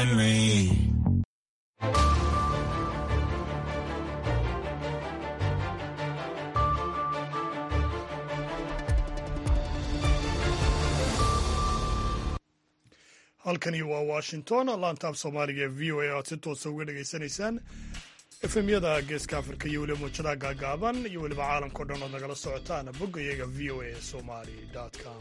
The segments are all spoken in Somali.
find me. halkani waa washington laantaaf soomaaliga ee v o a aad si toosa uga dhegaysanaysaan efemyada geeska afrika iyo weliba muujadaha gaagaaban iyo weliba caalamkao dhan ood nagala socotaan bogga iyaga v o a somali com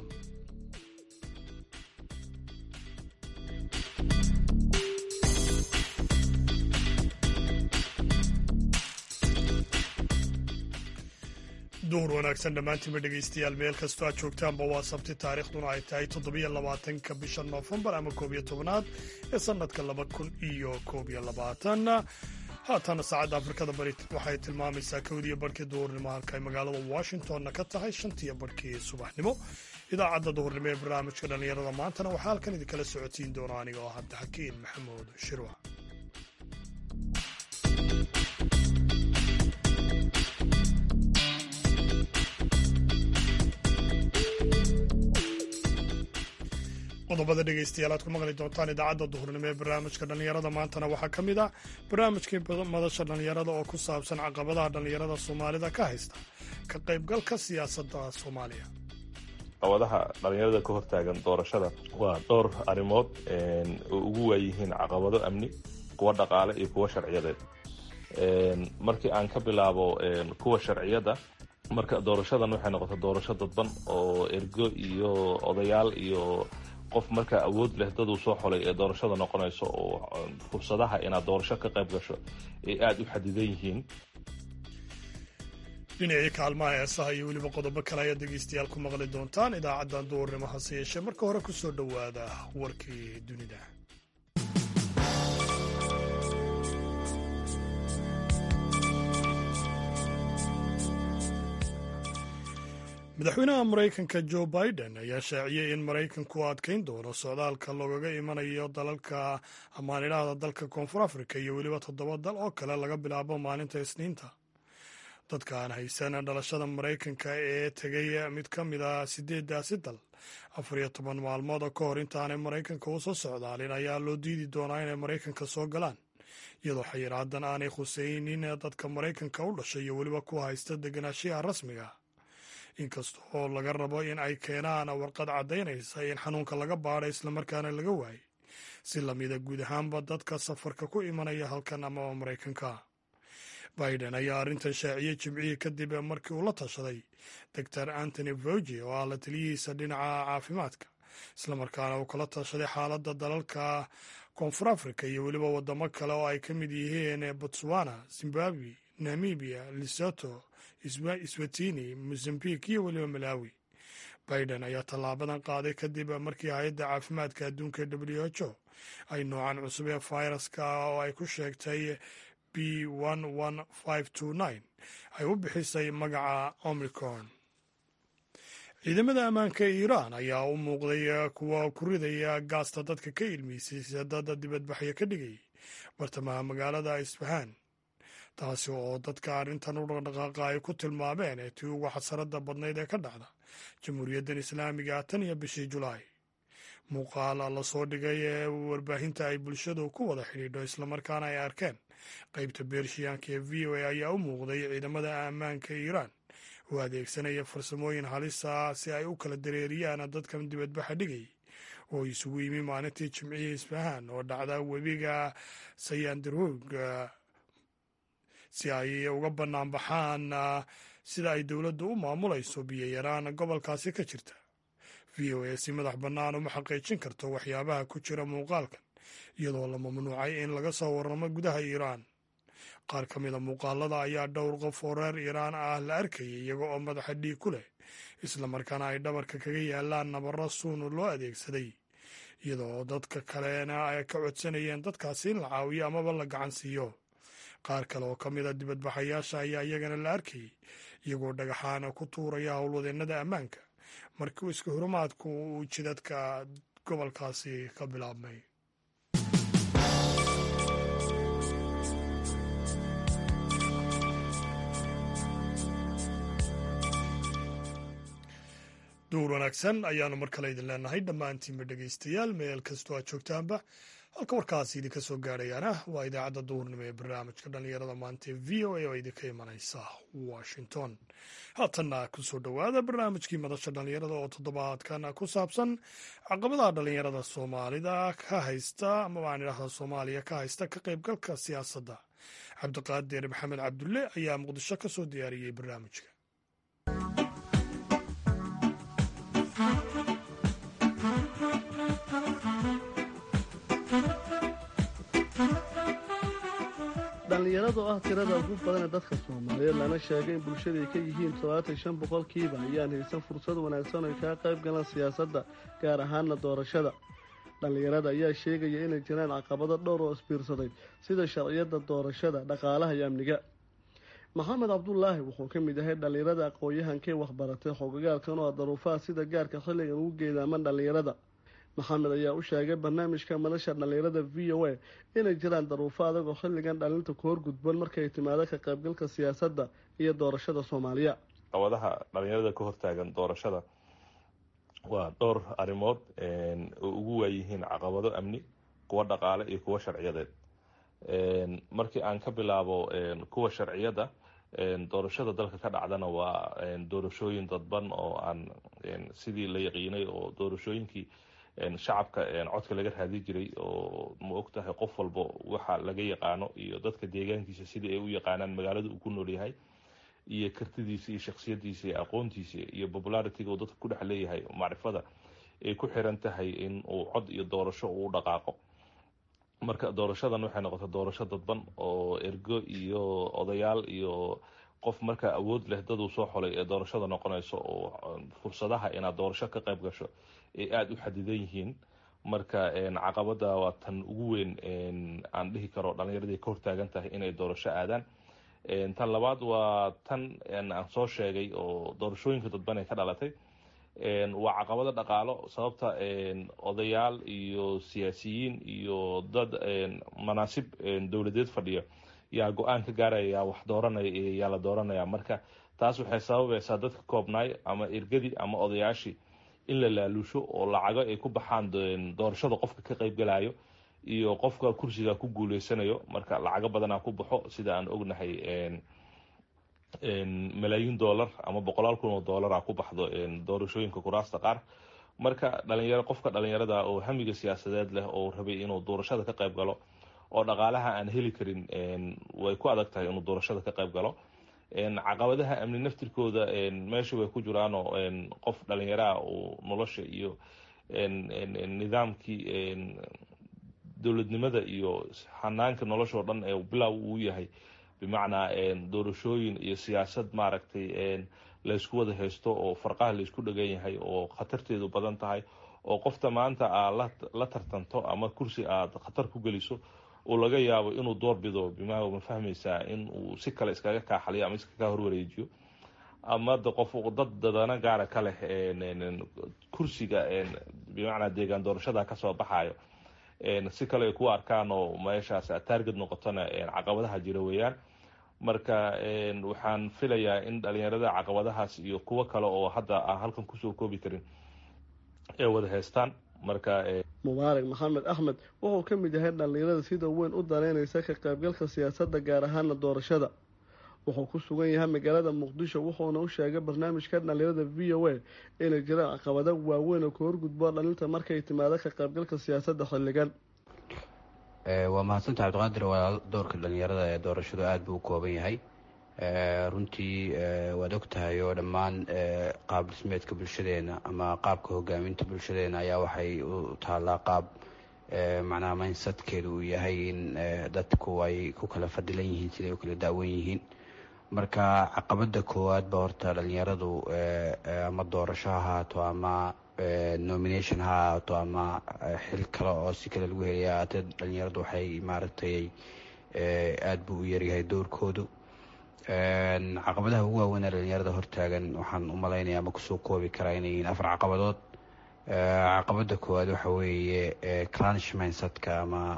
duhur wanaagsan dhammaantiinba dhegaystayaal meel kastoo aad joogtaanba waa sabti taariikhduna ay tahay toddobiyo labaatanka bisha noofembar ama koob iyo tobnaad ee sannadka laba kun iyo koob iyo labaatan haatana saacadda afrikada bari waxay tilmaamaysaa kowdiyo barhkii duhurnimo halka ay magaalada washingtonna ka tahay shantiyo barhkii subaxnimo idaacadda duhurnimo ee barnaamijka dhallinyarada maantana waxaa halkan idinkala socotiin doona aniga oo hadda xakiin maxamuud shirwac qodobada dhegaystayaal aad ku maqli doontaan idaacadda duhurnimo ee barnaamijka dhallinyarada maantana waxaa ka mid ah barnaamijkii madasha dhallinyarada oo ku saabsan caqabadaha dhallinyarada soomaalida ka haysta ka qaybgalka siyaasadda soomaaliya caqabadaha dhallinyarada ka hortaagan doorashada waa dhowr arrimood oo ugu waayihiin caqabado amni kuwa dhaqaale iyo kuwa sharciyadeed markii aan ka bilaabo kuwa sharciyada marka doorashadan waxay noqotay doorasho dadban oo ergo iyo odayaal iyo qof markaa awood leh daduu soo xolay ee doorashada noqonayso oo fursadaha inaad doorasho ka qayb gasho ay aada u xadidan yihiin dhinacii kaalmaha heesaha iyo weliba qodobo kale ayaad dhegaystayaal ku maqli doontaan idaacaddan duurnimo hase yeeshee marka hore ku soo dhowaada warkii dunida madaxweynaha maraykanka jo biden ayaa shaaciyey in maraykanku adkayn doono socdaalka loogaga imanayo dalalka amaanidhahda dalka koonfur afrika iyo weliba toddoba dal oo kale laga bilaabo maalinta isniinta dadka aan haysan dhalashada maraykanka ee tegay mid ka mid a sideedaasi dal afar iyo toban maalmood oo ka hor intaanay maraykanka u soo socdaalin ayaa loo diidi doonaa inay maraykanka soo galaan iyadoo xayiraadan aanay khuseynin dadka maraykanka u dhashay iyo weliba ku haysta deganaanshiyaha rasmiga inkasta oo laga rabo in ay keenaan warqad caddaynaysa in xanuunka laga baadhay islamarkaana laga waayay si lamida guud ahaanba dadka safarka ku imanaya halkan amaba maraykanka biden ayaa arrintan shaaciyey jimcihii kadib markii uu la tashaday doctor antony vogi oo ah la taliyihiisa dhinaca caafimaadka islamarkaana uu kala tashaday xaaladda dalalka koonfur africa iyo weliba wadamo kale oo ay ka mid yihiin botswana zimbabwe namibia lesoto swatini mozambique iyo weliba malawi biden ayaa tallaabadan qaaday kadib markii hay-adda caafimaadka adduunka w h o ay noocan cusub ee fayraska oo ay ku sheegtay b ay u bixisay magaca omicron ciidamada ammaanka ee iiraan ayaa u muuqday kuwa ku ridaya gaasta dadka ka ilmiysay dada dibadbaxyo ka dhigay bartamaha magaalada isfahaan taasi oo dadka arrintan u dhaqdhaqaaqa ay ku tilmaameen ee tii ugu xasarada badnayd ee ka dhacda jamhuuriyaddan islaamiga tan iyo bishii julaay muuqaal lasoo dhigay ee warbaahinta ay bulshadu ku wada xidhiidho islamarkaana ay arkeen qaybta beershiyaanka ee v o a ayaa u muuqday ciidamada ammaanka iiraan oo adeegsanaya farsamooyin halisa si ay u kala dareeriyaan dadkan dibadbaxa dhigay oo isugu yimi maalintii jimcihii isfahaan oo dhacda webiga sayandarog si ay uga bannaan baxaan sida ay dowladdu u maamulayso biyo-yaraan gobolkaasi ka jirta v o a si madax bannaan uma xaqiijin karto waxyaabaha ku jira muuqaalkan iyadoo la mamnuucay in laga soo warramo gudaha iiraan qaar ka mida muuqaalada ayaa dhowr qof oo reer iiraan ah la arkayay iyaga oo madaxa dhiig ku leh islamarkaana ay dhabarka kaga yaalaan nabarro suun loo adeegsaday iyadoo dadka kalena ay ka codsanayeen dadkaasi in la caawiyo amaba la gacan siiyo qaar kale oo ka mid a dibadbaxayaasha ayaa iyagana la arkayay iyagoo dhagaxaana ku tuuraya howlwadeennada ammaanka markii iska hurumaadku uu jidadka gobolkaasi ka bilaabmay duur wanaagsan ayaanu mar kale idin leenahay dhammaantiinba dhegaystayaal meel kastoo aad joogtaanba halka warkaasi idinka soo gaadhayaana waa idaacadda duhurnimo ee barnaamijka dhallinyarada maanta ee v o a oo idinka imanaysa washington haatanna kusoo dhowaada barnaamijkii madasha dhallinyarada oo toddobaadkan ku saabsan caqabadaha dhallinyarada soomaalida ka haysta amaba aan idhahda soomaaliya ka haysta ka qaybgalka siyaasadda cabdiqaadir maxamed cabdulle ayaa muqdisho ka soo diyaariyey barnaamijka dhallinyarada oo ah tirada ugu badan ee dadka soomaaliyeed lana sheegay in bulshada ay ka yihiin toddobaatan shan boqolkiiba ayaan haysan fursad wanaagsan ay kaga qayb galaan siyaasadda gaar ahaana doorashada dhallinyarada ayaa sheegaya inay jiraan caqabado dhowr oo isbiirsaday sida sharciyadda doorashada dhaqaalaha iyo amniga maxamed cabdulaahi wuxuu ka mid yahay dhallinyarada aqoon-yahankee waxbaratay xogogaalkan oo ah daruufaha sida gaarka xilligan ugu geedaaman dhallinyarada maxamed ayaa u sheegay barnaamijka madasha dhallinyarada v o a inay jiraan daruufo adag oo xilligan dhalinta ku horgudban markay timaado ka qaybgalka siyaasadda iyo doorashada soomaaliya caqabadaha dhalinyarada ka hortaagan doorashada waa dhowr arrimood oo ugu waayihiin caqabado amni kuwa dhaqaale iyo kuwa sharciyadeed markii aan ka bilaabo kuwa sharciyada doorashada dalka ka dhacdana waa doorashooyin dadban oo aan sidii la yaqiinay oo doorashooyinkii shacabka codka laga raadi jiray oo ma og tahay qof walba waxa laga yaqaano iyo dadka deegaankiisa sidii ay u yaqaanaan magaalada uu ku nool yahay iyo kartidiisa iyo shaksiyadiisa iyo aqoontiisa iyo popularitiga uu dadka ku dhex leeyahay macrifada ay ku xiran tahay in uu cod iyo doorasho uu dhaqaaqo marka doorashadan waxay noqotay doorasho dadban oo ergo iyo odayaal iyo qof markaa awood leh daduu soo xolay ee doorashada noqonayso oo fursadaha inaad doorasho ka qayb gasho ay aada u xadidan yihiin marka caqabada waa tan ugu weyn aan dhihi karo dhalinyaradii ka hortaagan tahay inay doorasho aadaan tan labaad waa tan aan soo sheegay oo doorashooyinka dadban ay ka dhalatay waa caqabado dhaqaalo sababta odayaal iyo siyaasiyiin iyo dad manaasib dowladeed fadhiya yaa go-aan ka gaaraya yaa wax dooranaya yaa la dooranaya marka taas waxay sababaysaa dadka koobnaay ama ergadii ama odayaashii in la laaluusho oo lacago ay ku baxaan doorashada qofka ka qaybgalayo iyo qofka kursiga ku guuleysanayo marka lacago badanaa ku baxo sida aan ognahay malaayiin dollar ama boqolaal kun oo dollara ku baxdo doorashooyinka kuraasta qaar marka dhalinyaro qofka dhalinyarada oo hamiga siyaasadeed leh oo rabay inuu doorashada ka qayb galo oo dhaqaalaha aan heli karin way ku adag tahay inuu doorashada ka qayb galo caqabadaha amni naftirkooda meesha way ku jiraanoo qof dhalinyaraha uu nolosha iyo nidaamkii dowladnimada iyo hanaanka nolosha oo dhan ee bilow uu yahay bimacnaa doorashooyin iyo siyaasad maaragtay laysku wada haysto oo farqaha laysku dhagan yahay oo khatarteedu badan tahay oo qofta maanta aad la tartanto ama kursi aad khatar ku geliso uu laga yaabo inuu doorbido bima ma fahmaysaa in uu si kale iskaga kaaxaliyo ama iskaga horwareejiyo ama de qof dad dadana gaara ka leh kursiga bimacnaa deegaan doorashada kasoo baxayo si kale ay ku arkaan oo meeshaas target noqotona caqabadaha jira weeyaan marka waxaan filayaa in dhalinyarada caqabadahaas iyo kuwo kale oo hadda aan halkan kusoo koobi karin ay wada haystaan marka mubaarak maxamed axmed wuxuu ka mid yahay dhallinyarada sida weyn u daneynaysa ka qaybgalka siyaasadda gaar ahaana doorashada wuxuu ku sugan yahay magaalada muqdisho wuxuuna u sheegay barnaamijka dhallinyarada v o a inay jiraan caqabado waaweyn oo ka horgudbo dhalinta markay timaado ka qaybgalka siyaasadda xilligan waa mahadsanta cabdiqaadir walaal doorka dhalinyarada ee doorashadu aada buu u kooban yahay runtii waad og tahay oo dhammaan qaab dhismeedka bulshadeena ama qaabka hogaaminta bulshadeena ayaa waxay u taallaa qaab macnaha maynsadkeedu uu yahay in dadku ay ku kala fadilan yihiin siday u kala daawan yihiin marka caqabada koowaad ba horta dhalinyaradu ama doorasho ha ahaato ama nomination ha ahaato ama xil kale oo si kale lagu helaya ahaatee dhalinyaradu waxay maaragtay aada buu u yaryahay doorkoodu caqabadaha ugu waaweyn ee dhalinyarada hortaagan waxaan u malaynaya ama kusoo koobi karaa inay yihiin afar caqabadood caqabada koowaad waxa weeye crunch mindsetka ama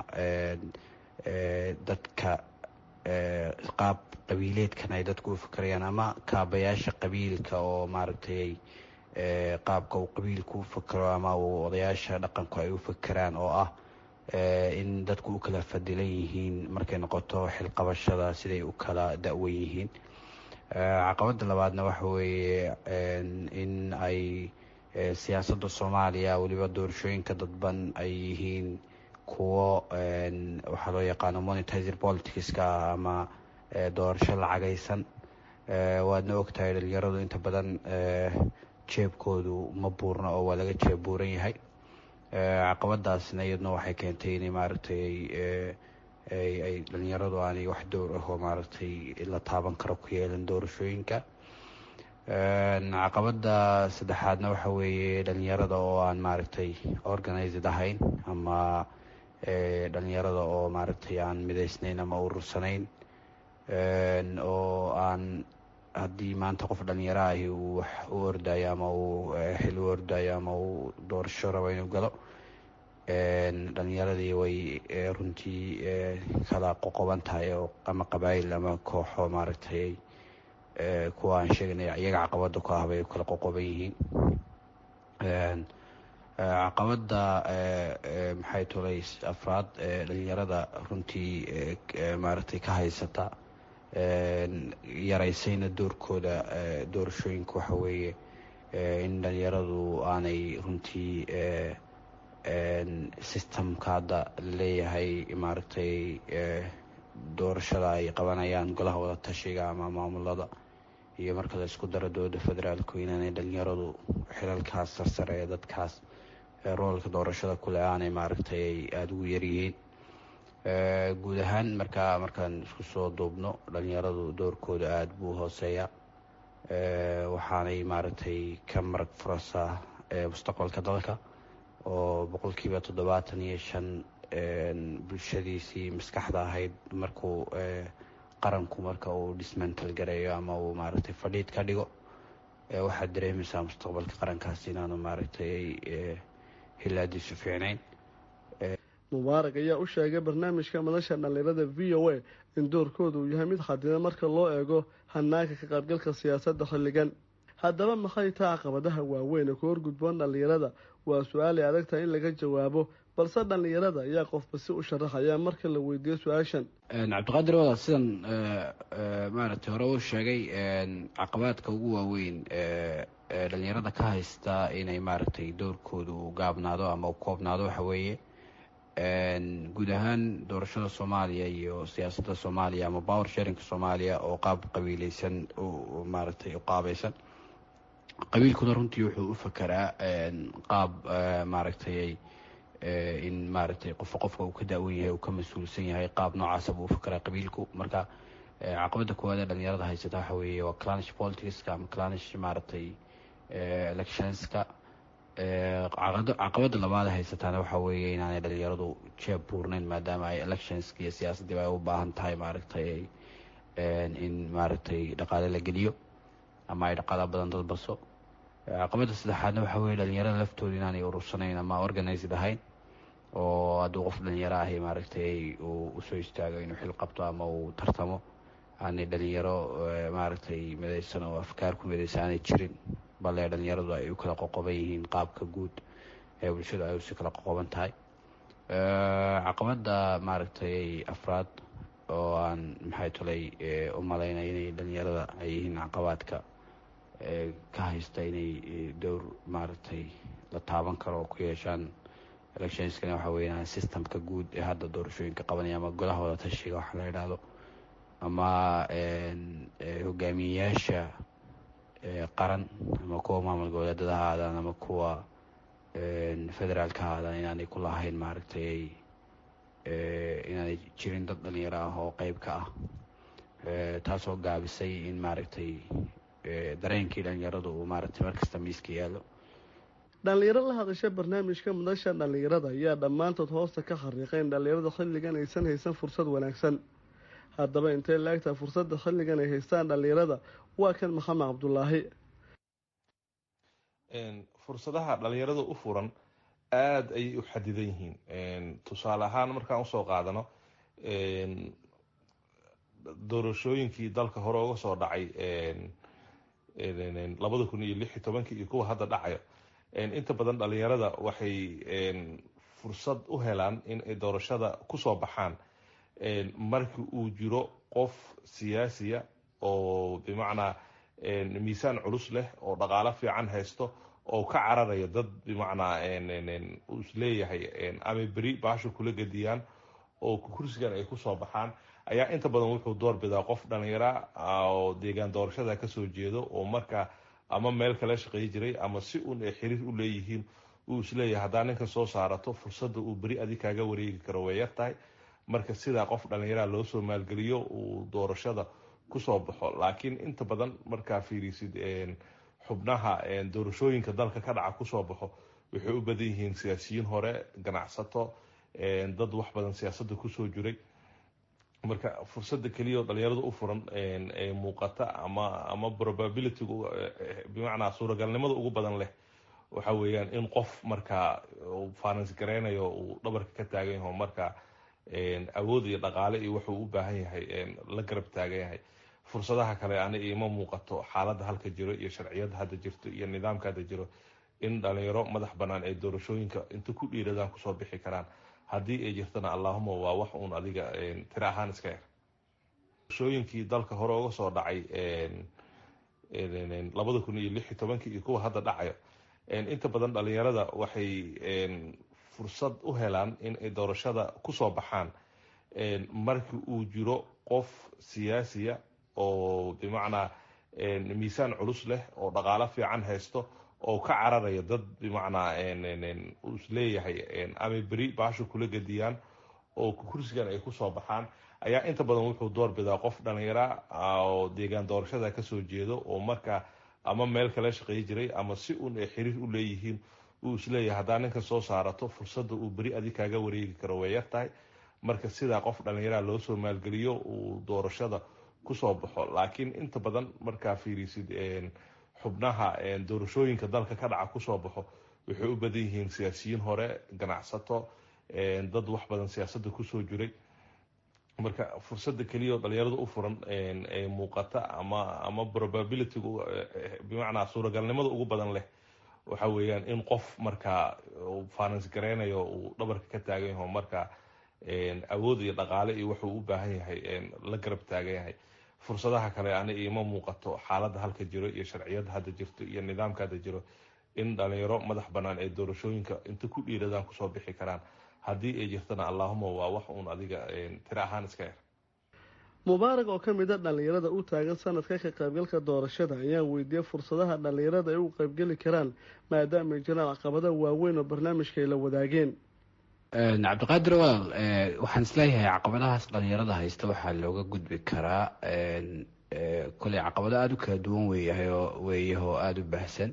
dadka qaab qabiileedkan ay dadku u fakerayaan ama kaabayaasha qabiilka oo maaragtay qaabka uu qabiilku u fakero ama uu odayaasha dhaqanku ay u fakeraan oo ah in dadku u kala fadilan yihiin markay noqoto xilqabashada siday u kala da-wan yihiin caqabada labaadna waxa weeye in ay siyaasadda soomaaliya weliba doorashooyinka dadban ay yihiin kuwo waxaa loo yaqaano monitizer politicska ama doorasho lacagaysan waadna ogtahay dhalinyaradu inta badan jeebkoodu ma buurna oo waa laga jeeb buuran yahay caqabadaasna iyaduna waxay keentay inay maaragtay ay dhalinyaradu aanay wax dowr ah oo maaragtay la taaban karo ku yeelan doorashooyinka caqabada saddexaadna waxa weeye dhalinyarada oo aan maaragtay organized ahayn ama dhalinyarada oo maaragtay aan midaysnayn ama urursanayn oo aan haddii maanta qof dhalinyaro ahi uu wax u ordayo ama uu xil u ordayo ama uu doorasho rabo inuu galo dhalinyaradii way runtii kala qoqoban tahay oo ama qabaayil ama kooxo maaragtay kuwa aan sheeganay iyaga caqabada ku ah bay kala qoqoban yihiin caqabada maxay tulay afraad dhalinyarada runtii maaragtay ka haysata yaraysayna doorkooda doorashooyinka waxa weeye in dhalinyaradu aanay runtii systemka hadda leeyahay maaragtay doorashada ay qabanayaan golaha wada tashiga ama maamulada iyo marka la isku daro dowladda federaalku inaanay dhalinyaradu xilalkaas sarsare ee dadkaas roolka doorashada kule aanay maaragtay aada ugu yaryihiin guud ahaan markaa markaan isku soo duubno dhalinyaradu doorkooda aada buu hooseeya waxaanay maaragtay ka marag furasa mustaqbalka dalka oo boqolkiiba toddobaatan iyo shan bulshadiisii maskaxda ahayd markuu qaranku marka uu dismantal gareeyo ama uu maaragtay fadhiid ka dhigo waxaad dareemaysaa mustaqbalka qarankaas inaanu maaragtay hilaadiisu fiicnayn mubaarak ayaa u sheegay barnaamijka madasha dhalinyarada v o a in doorkooda uu yahay mid xadidan marka loo eego hanaanka ka qaybgalka siyaasadda xilligan haddaba maxay taa caqabadaha waaweyn ee ku horgudboon dhallinyarada waa su-aal ay adag tahay in laga jawaabo balse dhallinyarada ayaa qofba si u sharaxaya marka la weydiiyo su-aashan cabdiqaadir wada sidan maaragtay hore uu sheegay caqabaadka ugu waaweyn ee dhalinyarada ka haysta inay maaragtay doorkooda uu gaabnaado ama u koobnaado waxa weeye guud ahaan doorashada soomaaliya iyo siyaasadda soomaaliya ama power sharinka soomaaliya oo qaab qabiileysan maaragtay u qaabaysan qabiilkuna runtii wuxuu u fakeraa qaab maaragtay in maaragtay qofka qofka uu ka daawan yahay uu ka mas-uulsan yahay qaab noocaasa buu u fakeraa qabiilku marka caqabada koowaad ee dhalinyarada haysata waxa weeye waa clanish politicska ama clanish maaragtay electionska caqabada labaad haysataana waxa weeye inaanay dhalinyaradu jeeb buurnayn maadaama ay electionska iyo siyaasaddiiba ay u baahan tahay maaragtay in maaragtay dhaqaale la geliyo ama ay dhaqaala badan dad baso caqabada saddexaadna waxa weye dhalinyarada laftooda inaanay urursanayn ama organized ahayn oo hadduu qof dhalinyaro ahi maaragtay uu usoo istaago inuu xil qabto ama uu tartamo aanay dhalinyaro maaragtay midaysan oo afkaar ku midaysan aanay jirin bale dhalinyaradu ay u kala qoqoban yihiin qaabka guud ee bulshadu ay usi kala qoqoban tahay caqabada maaragtay afraad oo aan maxay tulay u malaynay inay dhalinyarada ay yihiin caqabaadka ka haysta inay dowr maaragtay la taaban karo oo ku yeeshaan electionskana waxa weeyaan systemka guud ee hadda doorashooyinka qabanaya ama golaha wada tashiga waxa la yidhaahdo ama hogaamiyeyaasha qaran ama kuwa maamul goboleedada ha aadaan ama kuwa federaalka ha aadaan inaanay ku lahayn maaragtay inaanay jirin dad dhalinyaro ah oo qeyb ka ah taasoo gaabisay in maaragtay dareenkii dhalinyaradu uu maaragtay markasta miiska yaalo dhallinyaro la hadasha barnaamijka madasha dhallinyarada ayaa dhammaantood hoosta ka xariiqay in dhallinyarada xilligan aysan haysan fursad wanaagsan haddaba intay laagtaha fursadda xilligan ay haystaan dhallinyarada waa kan maxamed cabdulaahi fursadaha dhalinyarada u furan aada ayay u xadidan yihiin tusaale ahaan markaan usoo qaadano doorashooyinkii dalka hore uga soo dhacay labada kun iyo lix iyo tobankii iyo kuwa hadda dhacayo inta badan dhalinyarada waxay fursad u helaan in ay doorashada kusoo baxaan markii uu jiro qof siyaasiya oo bimacnaa miisaan culus leh oo dhaqaalo fiican haysto oo ka cararaya dad bimacnaa uu isleeyahay ama beri baasha kula gediyaan oo kursigan ay kusoo baxaan ayaa inta badan wuxuu doorbidaa qof dhalinyara oo deegaan doorashada kasoo jeedo oo markaa ama meel kala shaqeey jiray ama si uun ay xiriir u leeyihiin uu isleeyahay haddaa ninkan soo saarato fursadda uu beri adi kaaga wareegi karo way yar tahay marka sidaa qof dhallinyaraha loo soo maalgeliyo uu doorashada kusoo baxo laakiin inta badan markaa fiirisid xubnaha doorashooyinka dalka ka dhaca kusoo baxo waxay u badan yihiin siyaasiyiin hore ganacsato dad wax badan siyaasadda kusoo jiray marka fursada keliya oo dhalinyarada u furan ee muuqata ama ama probability bimacnaa suuragalnimada ugu badan leh waxa weeyaan in qof markaa finance gareynayo uu dhabarka ka taagan yaho markaa awood iyo dhaqaale iyo wuxuu u baahan yahay la garab taagan yahay fursadaha kale ani ima muuqato xaaladda halka jiro iyo sharciyada hadda jirto iyo nidaamka hadda jiro in dhalinyaro madax banaan ay doorashooyinka inta ku dhiiradaan kusoo bixi karaan haddii ay jirtana allahuma waa wax uun adiga tira ahaan iska yar doorashooyinkii dalka hore uga soo dhacay labada kun iyo lix iyo tobankii iyo kuwa hadda dhacayo inta badan dhalinyarada waxay fursad u helaan in ay doorashada kusoo baxaan markii uu jiro qof siyaasiya oo bimacnaa miisaan culus leh oo dhaqaalo fiican haysto oo ka cararaya dad bimacnaa uu isleeyahay ama beri baasha kula gediyaan oo kursigan ay kusoo baxaan ayaa inta badan wuxuu doorbidaa qof dhalinyara oo deegaan doorashada kasoo jeedo oo markaa ama meel kala shaqeey jiray ama si uun ay xiriir u leeyihiin uu isleeyahay haddaa ninkan soo saarato fursadda uu beri adi kaaga wareegi karo way yar tahay marka sidaa qof dhalinyaraha loo soo maalgeliyo uu doorashada kusoo baxo laakiin inta badan markaa fiirisid xubnaha doorashooyinka dalka ka dhaca kusoo baxo waxay u badan yihiin siyaasiyiin hore ganacsato dad wax badan siyaasadda kusoo jiray marka fursada keliya oo dhalinyarada u furan ee muuqata ama ama probability bimacnaa suuragalnimada ugu badan leh waxa weeyaan in qof markaa finance gareynayo uu dhabarka ka taagan yaho markaa awood iyo dhaqaale iyo wuxuu u baahan yahay la garab taagan yahay fursadaha kale ani ima muuqato xaaladda halka jiro iyo sharciyada hadda jirto iyo nidaamka hadda jiro in dhalinyaro madax banaan ay doorashooyinka inta ku dhiiradaan kusoo bixi karaan haddii ay jirtana allahuma waa wax uun adiga tira ahaan iska yar mubaarak oo ka mid a dhallinyarada u taagan sanadka ka qaybgalka doorashada ayaa weydiiyey fursadaha dhallinyarada ay u qaybgeli karaan maadaama ay jiraan caqabada waaweyn oo barnaamijka ay la wadaageen cabdiqaadir walaal waxaan isleeyahay caqabadahaas dhalinyarada haysta waxaa looga gudbi karaa koley caqabado aada u kala duwan weeyahayo weeyahoo aada u baahsan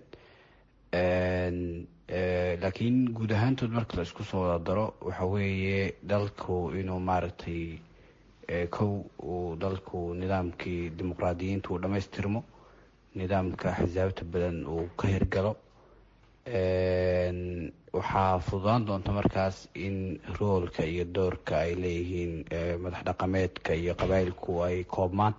laakiin guud ahaantood marka la isku soo wada daro waxa weeye dalku inuu maaragtay kow uu dalku nidaamkii dimuqraadiyiinta uu dhammaystirmo nidaamka axsaabta badan uu ka hirgalo waxaa fududaan doonta markaas in roolka iyo doorka ay leeyihiin madax dhaqameedka iyo qabaayilku ay koobmaan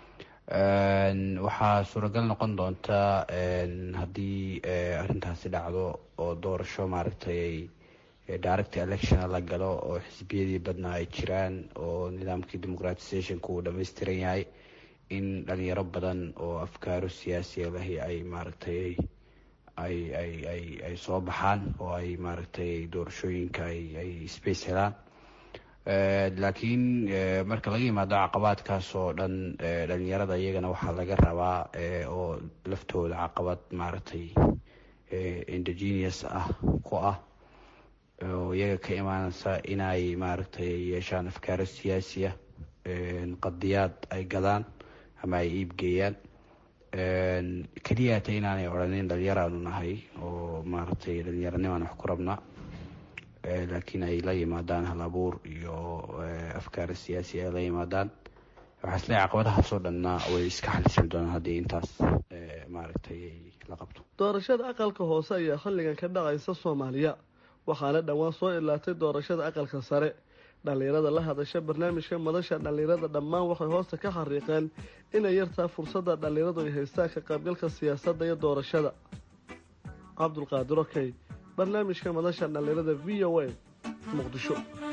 waxaa suuragal noqon doonta haddii arrintaasi dhacdo oo doorasho maaragtay direct election la galo oo xisbiyadii badnaa ay jiraan oo nidaamkii democratizationka uu dhammaystiran yahay in dhalinyaro badan oo afkaaro siyaasiya lahi ay maaragtay ay ay ay ay soo baxaan oo ay maaragtay doorashooyinka ay ay space helaan laakiin marka laga yimaado caqabaadkaas oo dhan dhalinyarada iyagana waxaa laga rabaa oo laftooda caqabad maaragtay indigenous ah ku ah oo iyaga ka imaaneysa inay maaragtay yeeshaan afkaaro siyaasiya qadiyaad ay gadaan ama ay iibgeeyaan keliya hata inaanay odhanin dhalinyaraanu nahay oo maaragtay dhalinyaranimaan wax ku rabnaa laakiin ay la yimaadaan hal abuur iyo afkaara siyaasi ay la yimaadaan waxaa isleeyahay caqabadahaasoo dhanna way iska xalisan doonaan haddii intaas maaragtay la qabto doorashada aqalka hoose ayaa xilligan ka dhacaysa soomaaliya waxaana dhowaan soo ilaatay doorashada aqalka sare dhallinyarada la hadasha barnaamijka madasha dhallinyarada dhammaan waxay hoosta ka xariiqeen inay yartaa fursadda dhallinyaradu ay haystaan ka qaybgalka siyaasadda iyo doorashada cabdulqaadir okey barnaamijka madasha dhallinyarada v o a muqdisho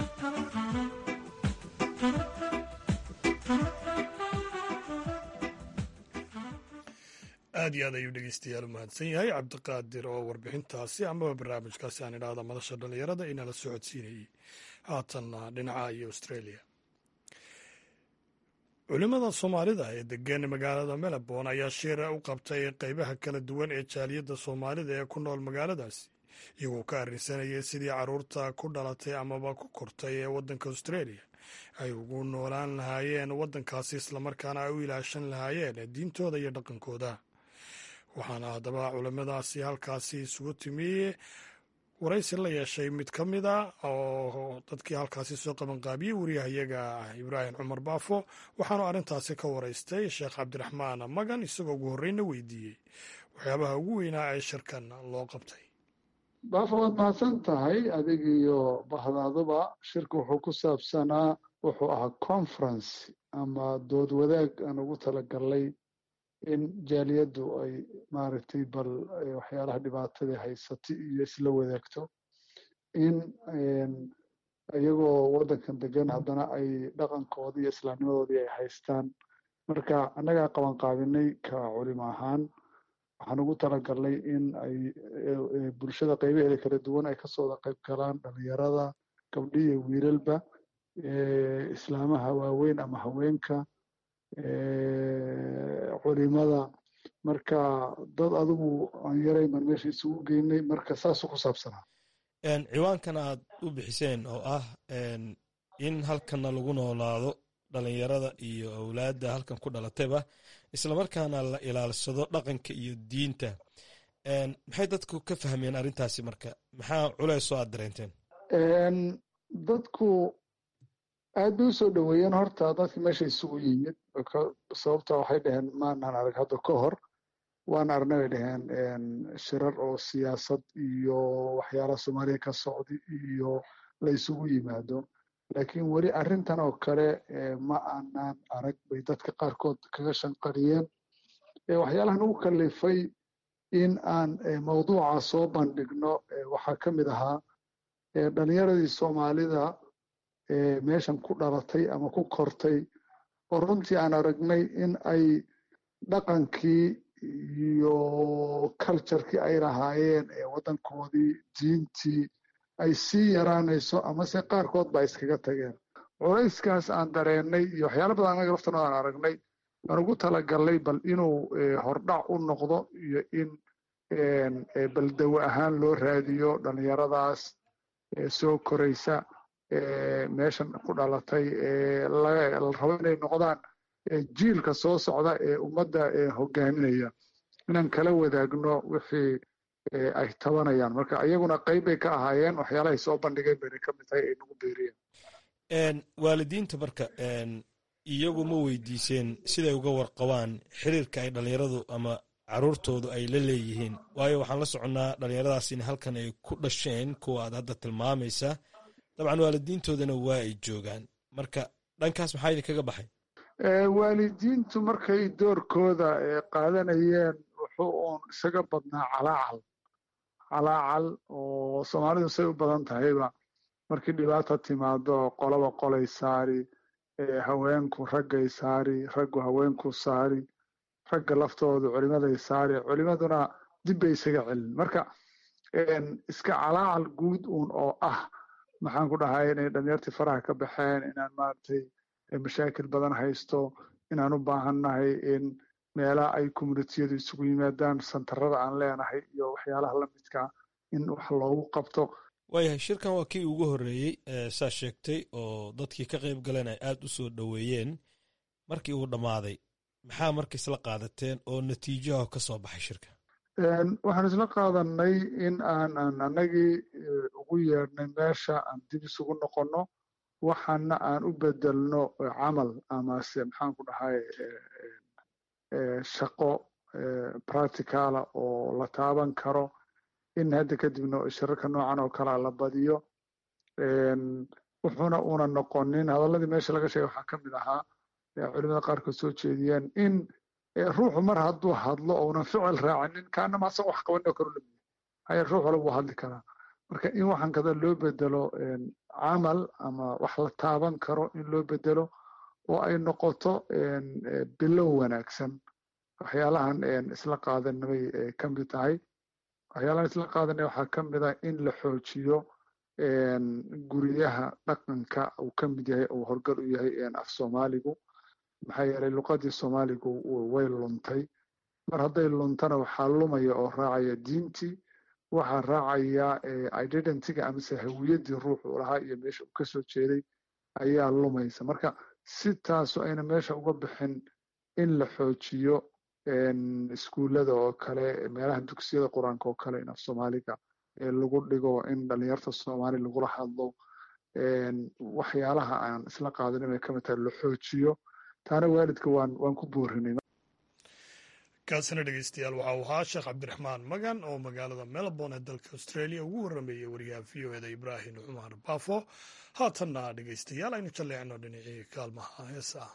aad iyo aad ayuu dhegeystayaal u mahadsan yahay cabdiqaadir oo warbixintaasi amaba barnaamijkaasi aan idhaahda madasha dhallinyarada inala socodsiinayey haatanna dhinaca iyo australia culimada soomaalida ee degan magaalada melbourne ayaa shir u qabtay qeybaha kala duwan ee jaaliyadda soomaalida ee ku nool magaaladaasi iyagoo ka arrinsanayay sidii caruurta ku dhalatay amaba ku kortay ee waddanka australia ay ugu noolaan lahaayeen waddankaasi islamarkaana ay u ilaashan lahaayeen diintooda iyo dhaqankooda waxaana haddaba culimadaasi halkaasi isugu timi waraysi la yeeshay mid ka mid a oo dadkii halkaasi soo qabanqaabiyey wariyahayaga ibraahim cumar baafo waxaanu arrintaasi ka waraystay sheekh cabdiraxmaan magan isagoo ugu horreyna weydiiyey waxyaabaha ugu weynaa ee shirkan loo qabtay baafo waad mahadsan tahay adig iyo bahdaaduba shirka wuxuu ku saabsanaa wuxuu ahaa conference ama dood wadaag aan ugu talagalnay in jaaliyaddu ay maaragtay bal waxyaalaha dhibaatada haysatay iyo isla wadaagto in iyagoo waddankan degan haddana ay dhaqankoodii iyo islaamnimadoodii ay haystaan marka annagaa qabanqaabinay ka culimo ahaan waxaan ugu talagalnay in ay bulshada qaybaheeda kala duwan ay kasoo wada qayb galaan dhalinyarada gabdhi iyo wiilalba islaamaha waaweyn ama haweenka culimada marka dad adigu aan yarayman meesha isugu geynay marka saasuu ku saabsanaa ciwaankan aad u bixiseen oo ah in halkanna lagu noolaado dhalinyarada iyo awlaadda halkan ku dhalatayba islamarkaana la ilaalsado dhaqanka iyo diinta maxay dadku ka fahmeen arrintaasi marka maxaa culeysoo aad dareenteen dadku aad bay usoo dhoweeyeen horta dadki meesha isugu yimid sababta waxay dhaheen maanaan arag hadda ka hor waan arnay bay dhaheen shirar oo siyaasad iyo waxyaalaha soomaaliya ka socda iyo la isugu yimaado laakiin weli arrintan oo kale ma aanaan arag bay dadka qaarkood kaga shanqariyeen waxyaalahan ugu kalifay in aan mawduuca soo bandhigno waxaa ka mid ahaa dhalinyaradii soomaalida meeshan ku dhalatay ama ku kortay oo runtii aan aragnay in ay dhaqankii iyo culturekii ay lahaayeen waddankoodii diintii ay sii yaraanayso amase qaarkood ba iskaga tageen culayskaas aan dareennay iyo waxyaala badan anaga laftanooda aan aragnay aan ugu talagalnay bal inuu hordhac u noqdo iyo in bal dawo ahaan loo raadiyo dhalinyaradaas soo koraysa meeshan ku dhalatay la rabo inay noqdaan jiilka soo socda ee ummadda hogaaminaya inaan kala wadaagno wixii ay tabanayaan marka iyaguna qayb bay ka ahaayeen waxyaalahay soo bandhigeen bayna ka mid tahay ay nagu beeriyeen waalidiinta marka iyagu ma weydiiseen siday uga warqabaan xiriirka ay dhalinyaradu ama caruurtoodu ay la leeyihiin waayo waxaan la soconnaa dhalinyaradaas in halkan ay ku dhasheen kuwa aad hadda tilmaamaysa dabcan waalidiintoodana waa ay joogaan marka dhankaas maxaa idinkaga baxay waalidiintu markay doorkooda qaadanayeen wuxuu uun isaga badnaa calaacal calaacal oo soomaalidu say u badan tahayba markii dhibaata timaado qolaba qolay saari haweenku raggay saari raggu haweenku saari ragga laftoodu culimaday saari culimaduna dib bay isaga celin marka iska calaacal guud uun oo ah maxaan ku dhahay inay dhalinyartii faraha ka baxeen inaan maaragtay mashaakil badan haysto inaan u baahannahay in meelaha ay communitiyadu isugu yimaadaan santarada aan leenahay iyo waxyaalaha lamidkaa in wax loogu qabto waayahay shirkan waa kii ugu horreeyey saa sheegtay oo dadkii ka qayb galeen ay aad u soo dhoweeyeen markii uu dhammaaday maxaa marka isla qaadateen oo natiijaha ka soo baxay shirka waxaan isla qaadanay in aan aan annagii ugu yeedhnay meesha aan dib isugu noqonno waxaana aan u bedelno camal amase maxaan ku dhahay shaqo practicala oo la taaban karo in hadda kadibna shirarka noocan oo kalea la badiyo wuxuuna una noqonin hadalladii meesha laga sheegay waxaa ka mid ahaa culimada qaarkood soo jeediyeen in ruuxu mar hadduu hadlo ounan ficil raacinin kaanama asaga wax qabanoo karu lamiya haya ruux wala buu hadli karaa marka in waxaan kada loo bedelo camal ama wax la taaban karo in loo bedelo oo ay noqoto bilow wanaagsan waxyaalahan isla qaadanay ka mid tahay waxyaalahan isla qaadanay waxaa ka mid ah in la xoojiyo guryaha dhaqanka uu ka mid yahay uu horgal u yahay af soomaaligu maxaa yeelay luqadii soomaaligu way luntay mar hadday luntana waxaa lumaya oo raacaya diintii waxaa raacaya identityga amase hawiyaddii ruuxu lahaa iyo meesha uu kasoo jeeday ayaa lumaysa marka si taasu ayna meesha uga bixin in la xoojiyo iskuullada oo kale meelaha dugsiyada qur-aanka oo kale in af soomaaliga lagu dhigo in dhalinyarta soomaali lagula hadlo waxyaalaha aan isla qaadanin ay kamid tahay la xoojiyo taana waalidka waan waan ku boorinay kaasina dhegeystayaal waxa uu ahaa sheekh cabdiraxmaan magan oo magaalada melbourne ee dalka australia ugu warrameeyey wariyaha v o eda ibraahim cumar baafo haatanna dhegeystayaal aynu jalleecno dhinacii kaalmaha heesaa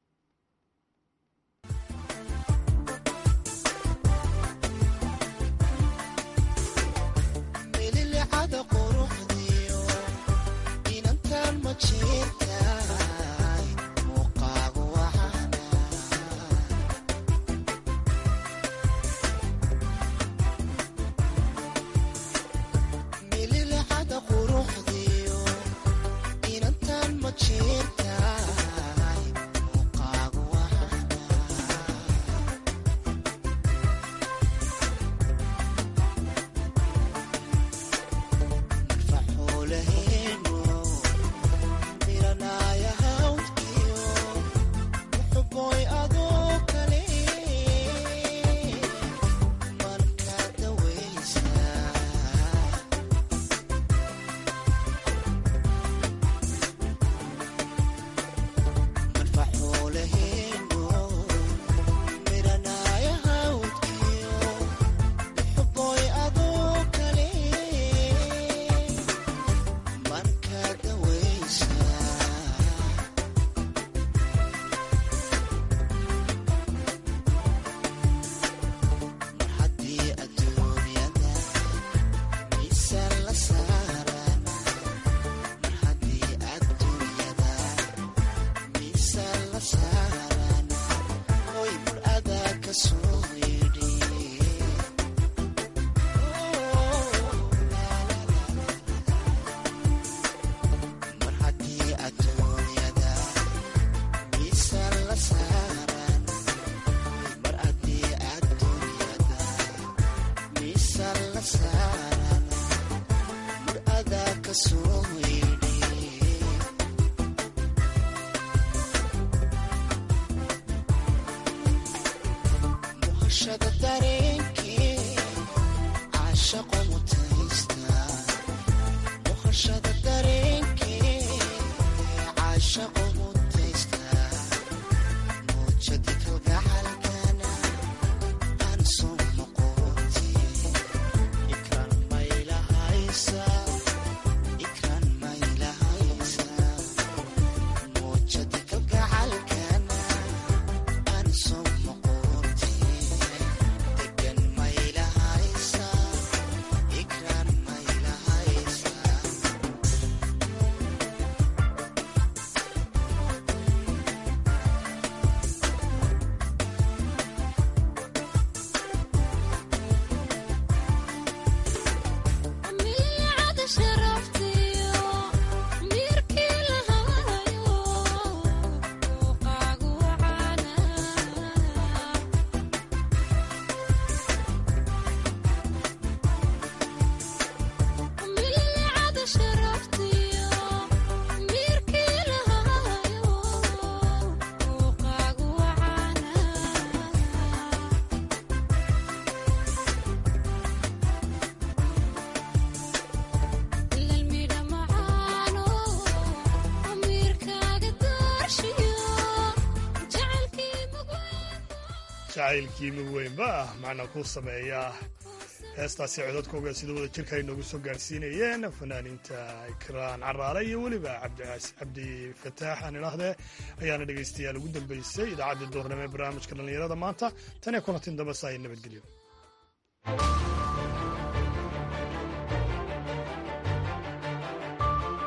jacaylkii mid weynba ah macna ku sameeya heestaasi codadkooga sida wada jirka ay noogu soo gaadhsiinayeen fanaaniinta ikraan caraale iyo weliba cabdi fataax aan idhaahdee ayaana dhegaystayaal ugu dambeysay idaacaddii duurnimo ee barnaamijka dhallinyarada maanta tan iyo kulantin dambe saa nabadgelyo